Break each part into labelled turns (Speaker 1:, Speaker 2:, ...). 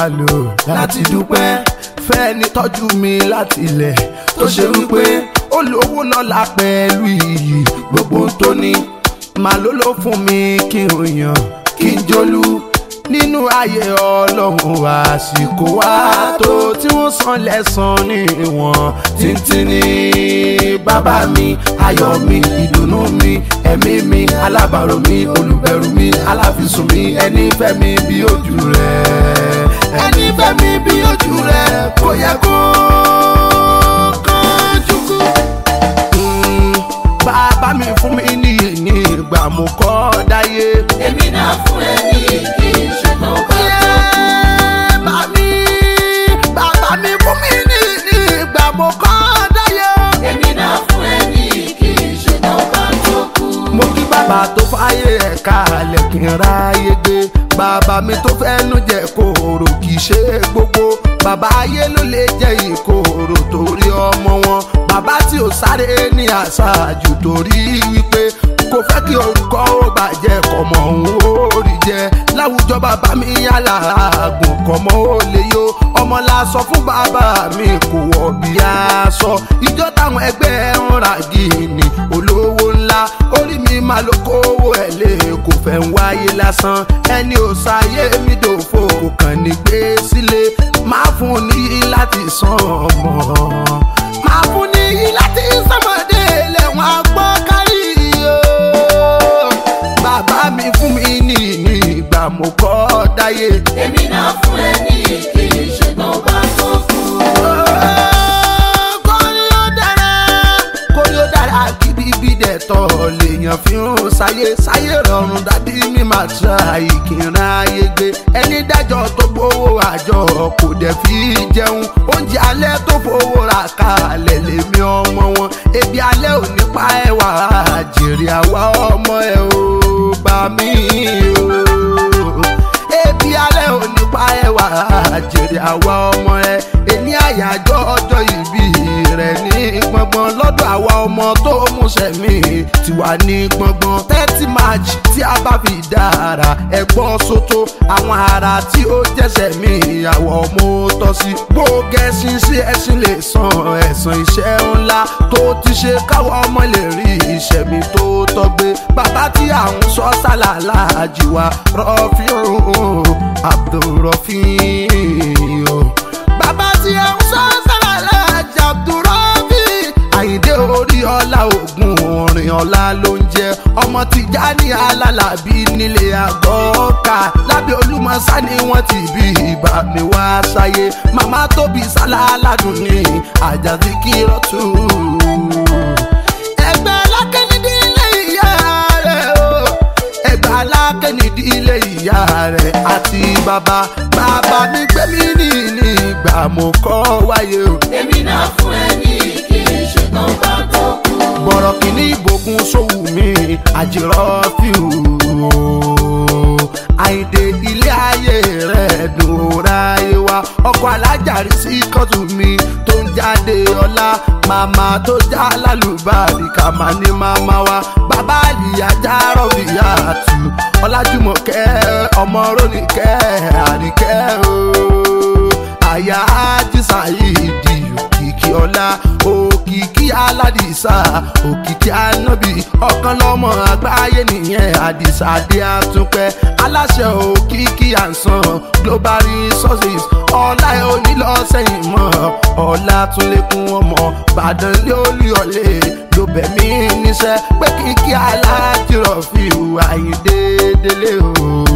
Speaker 1: lò láti dúpẹ́ fẹ́ni tọ́jú mi láti ilẹ̀ tó ṣe wípé ó lówó lọ́la pẹ̀lú iyì gbogbo tó ní màá ló ló fún mi kí n yàn kí n jólú nínú ayé ọlọ́run àsìkò wa tó tí wọ́n san lẹ́sàn ní ìwọ̀n títí ní bàbá mi ayọ̀ mi ìdùnnú mi ẹ̀mí mi alábàárò mi olùbẹ̀rù mi aláfisùn mi ẹni fẹ́ mi bí ojú rẹ̀ ẹni fẹ́ mi bí ojú rẹ̀ kò yẹ kó kánjú kú. Mm, bàbá mi fún mi ní ní ìgbà mo kọ́ dáyé.
Speaker 2: èmi náà fún ẹ ní kí n ṣùgbọ́n bá
Speaker 1: Mami, bàbá mi fún mi ní ní ìgbà mo kọ́ dáyé.
Speaker 2: èmi náà fún ẹ ní kí n ṣùgbọ́n bá tó kú.
Speaker 1: Mo kí bàbá tó fáyé ẹ̀ka alẹ̀ kí n ráyé gbé. Bàbá mi tó fẹ́nu jẹ kòòrò kì í ṣe gbogbo. Bàbá ayé ló lè jẹ ìkòòrò torí ọmọ wọn. Bàbá tí ò sáré ní àṣàjù torí wípé kò fẹ́ kí orúkọ ó bàjẹ́ kọ̀mọ̀ òun ó rí jẹ. Láwùjọ bàbá mi aláàgùn kọ̀mọ̀ ó lè yó. Ọmọ la sọ fún bàbá mi kò wọ̀ bí aṣọ. Ìjọ táwọn ẹgbẹ́ ń ra gíní olówó ńlá. Orí mi máa lo kówó ẹ̀ lé kò fẹ́ ń wáyé lásán. Ẹni ò sáyé mi dòfo kò kàn ní gbé sílé. Máa fún un ní láti san ọmọ. Máa fún un ní láti sọmọdé lẹ́wọ̀n agbọ́ kárí o. Bàbá mi fún mi ní ní ìgbà mo kọ́ dáyé.
Speaker 2: èmi náà fún ẹ ní kí n ṣùgbọ́n bá tó kú.
Speaker 1: kórí ó dára kórí ó dára gidigidi dẹ̀ tọ́ lèèyàn fi ń sáyé sáyé rọrùn dàbí mi máa tra ìkìrìn ayé gbé ẹni dájọ́ tó gbowó àjọ kò dẹ̀ fi jẹun oúnjẹ alẹ́ tó fowó ra kalẹ̀ lèmi ọmọ wọn ebi alẹ́ ò ní pa ẹwà jèrè àwa ọmọ ẹ ò bá mi o ebi alẹ́ ò ní pa ẹwà jèrè àwa ọmọ ẹ èní àyájọ́ ọjọ́ ìbí rẹ̀ ní gbọ̀ngbọ̀n lọ́dọ̀ àwa ọmọ tó múṣẹ̀ mí ti wà ní gbọ̀ngbọ̀n thirty march tí a bá fi dára ẹ̀gbọ́n sóto àwọn ará tí ó jẹ́sẹ̀ mí àwọ̀ ọmọ tọ́ sí gbógẹ́sìn sí ẹ̀sìn lè san ẹ̀sán iṣẹ́ ńlá tó ti ṣe káwọ́ ọmọ lè rí ìṣẹ̀mí tó tọ́gbé bàbá tí à ń sọ sálàlá àjìwá rọ́fíùn abdulrọ́fíù bàbá tí à ń sọ sálàlá àjì abdulrọ́fí àyíndé orí ọlá ògùn orin ọlá ló ń jẹ ọmọ tìjà ní alálàbí nílé àgọ́ọ̀ká lábẹ́ olúmọ̀sá ni wọ́n ti bí ìbá mi wá sáyé màmá tóbi sálá aládùn ní àjàdí kírọ́tù ẹgbẹ́ alákẹ́nidí ilé ìyá rẹ̀ o ẹgbẹ́ alákẹ́nidí ilé ìyá rẹ̀ àti bàbá bàbá mi gbé mi ní ní ìgbà mo kọ́ wáyé o.
Speaker 2: èmi náà fún ẹ ní kí n ṣùgbọ́n bá tó kú.
Speaker 1: bọ̀rọ̀ kìíní ìbòkun sówù mi àjẹrọ́ fíù àìdè ilé ayé rẹ̀ dùnra ayé wa ọkọ̀ alájàrí sí kọ́tù mi tó ń jáde ọlá màmá tó já lálùbáàdì kà má ní màmá wa bàbá àlìyá já rọ̀bìyà tù ọlájúmọ̀kẹ́ ọmọ rónìkẹ́ àríkẹ́ o àyà ájísà yìí di òkìkí ọlá òkìkí aládìsá òkìkí anábì ọ̀kan lọ́mọ àgbáyé nìyẹn àdìsá dé àtúpẹ́ aláṣẹ òkìkí àǹsán global resources ọlá ẹ ò ní lọ sẹ́yìn mọ́ ọlá tún lékún ọmọ bàdàn lé olúyọlé ló bẹ̀ mí níṣẹ́ pé kíkí alájírọ̀ fi hùwà yìí déédéé o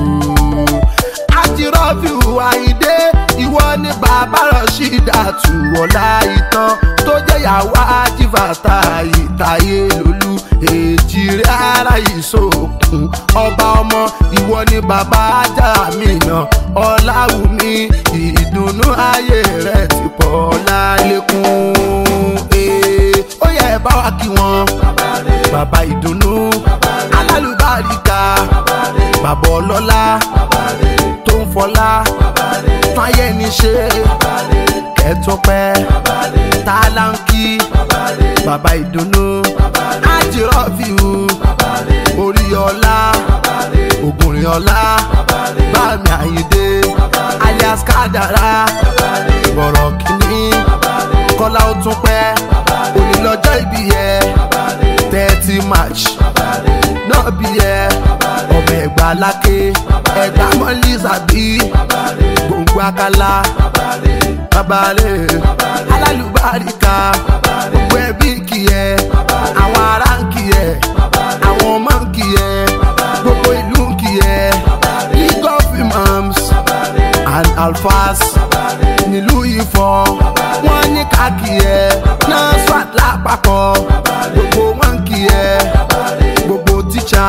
Speaker 1: àjírọ́fì àyíndé ìwọ ní bàbá rọ̀ṣídà tùwọ̀lá ìtàn tó jẹ́ yàwó àjìfàtà ìtàyé lólú èjì rẹ̀ ara ìṣòkun ọba ọmọ ìwọ ní bàbá ajá mi náà ọláwùmí ìdùnnú ayé rẹ̀ ti pọ̀ lálékún ee ó yẹ ẹ bá wa kí wọn bàbá ìdùnnú alálùbáríkà bàbá ọlọ́lá tó ń fọlá tán ayé ní ṣe kẹtọpẹ tálánkì bàbá ìdùnnú àjírọ́fìhù orí ọlá ògùnrin ọlá bámi àyíndé alias kádàrá bọ̀rọ̀ kìíní kọ́lá ó tún pẹ́ òní lọ́jọ́ ìbí yẹ thirty march náà bí yẹ ọmọ ẹ̀gbá lákè ẹ̀gbá mọ́lì sàbí gbòǹgbò àkàlà babalẹ̀ alálùbáríkà gbogbo ẹbí kì ẹ àwọn ará ń kì ẹ àwọn ọmọ ń kì ẹ gbogbo ìlú ń kì ẹ league of imams and alfas nílùú Ifọ̀ wọ́n ní ká kì ẹ náà swat lápapọ̀ gbogbo wọn kì ẹ gbogbo tíṣà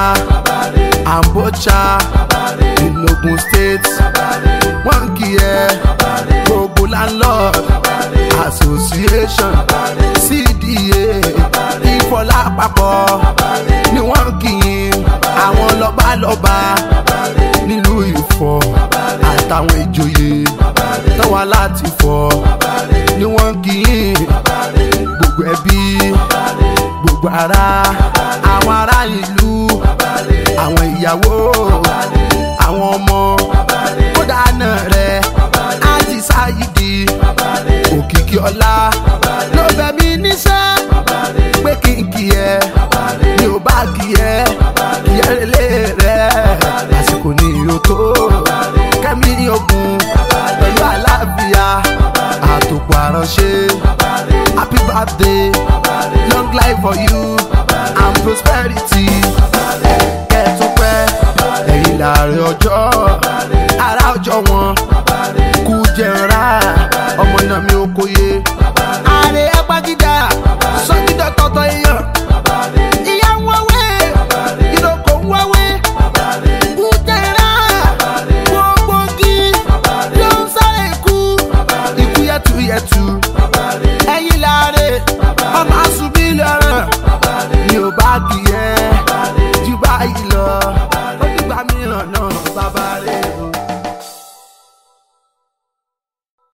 Speaker 1: àǹbọ̀ṣà in Ogun State wọ́n kì ẹ gbogbo landlord association cda ìfọlá àpapọ̀ ni wọ́n kì í àwọn lọ́balọ́ba nílùú Ifọ̀ àtàwọn ìjòyè tọ́wọ́ láti fọ̀ ni wọ́n kì í gbogbo ẹbí gbogbo ará àwọn ará ìlú àwọn ìyàwó àwọn ọmọ kódà náà rẹ ájì sáyidi òkìkí ọlá ló bẹ mí níṣẹ́ pé kí n kì ẹ́ mi ò bá kì ẹ́ kì ẹ́ lélẹ̀ rẹ̀ àsìkò ní ìyó tó kẹ́mi ogun pẹ̀lú àlàáfíà àtòkù àránṣẹ́ happy birthday long life for you and prosperity kẹ́ẹ̀túpẹ́ ẹ̀yìn láàrin ọjọ́ ara ọjọ́ wọn kú jẹ̀ra ọmọ náà mi ò kóye. ààrẹ ẹgbàgídà sọ́jídọ̀ tọ̀tọ̀ èèyàn ìyá ń wáwé ìdókò ń wáwé kú jẹ̀ra gbogbo gí ló ń sáré ikú ikú yẹtuyẹtu ẹ̀yìn láàrin ọmọ àṣùbí lọ́rùn mi ò bá kì í ẹ́